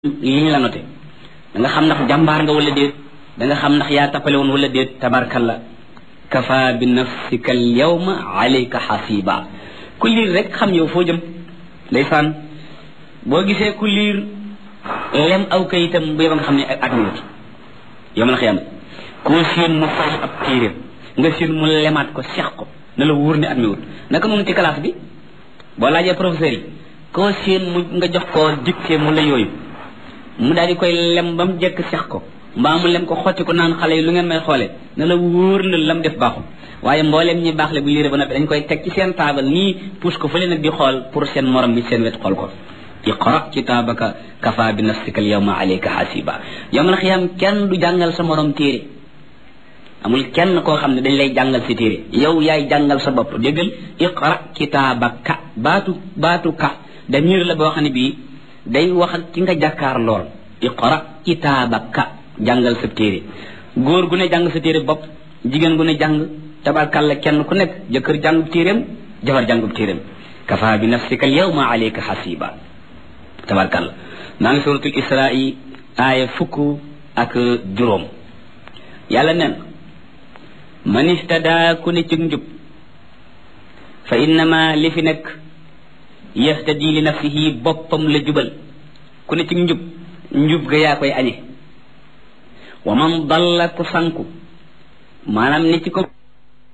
li ñu la noté da nga xam ndax jàmbaar nga wala déet da nga xam ndax yaa tappale woon wala déet tabarkalla kafa bi nafsika al yawma alayka xasiba ku liir rek xam yow foo jëm ndeysaan boo gisee ku liir lem aw kayitam bu yeba nga xam ne at mi yow ma la xiyam koo siin mu fay ab téeréem nga siin mu lemaat ko seex ko na la wóor ne at mi wut naka noonu ci classe bi boo laajee professeur yi koo siin mu nga jox ko dicté mu la yooyu mu daal di koy lem ba mu jekk seex ko mbaa mu lem ko xotti ko naan xale yi lu ngeen may xoole na la wóor na lam def baaxul waaye mbooleem ñi baax le bu liire ba noppi dañ koy teg ci seen taabal nii pousse ko fële nag di xool pour seen morom bi seen wet xool ko iqra kitaabaka kafa bi nafsika al yawma alayka hasiba yawmal xiyaam kenn du jàngal sa morom téere amul kenn koo xam ne dañ lay jàngal si téere yow yaay jàngal sa bopp déggal iqra kitaabaka baatu baatu ka damir la boo xam ne bii day wax ak ki nga jàkkaar lool iqra kitaabaka jàngal sa téere góor gu ne jàng sa téere bopp jigéen gu ne jàng tabarkalla kenn ku nekk jëkkër jàngub téeréem jabar jàngub téeréem kafa bi nafsika al yawma alayka hasiba tabarkalla maa ngi suratul israi aaya fukk ak juróom yàlla nen man istada ku ne ci njub fa innama li fi nekk yahtadi li nafsihi boppam la jubal ku ne ci njub njub ga yaa koy añe wa man dalla ku sanku maanaam ne ci ko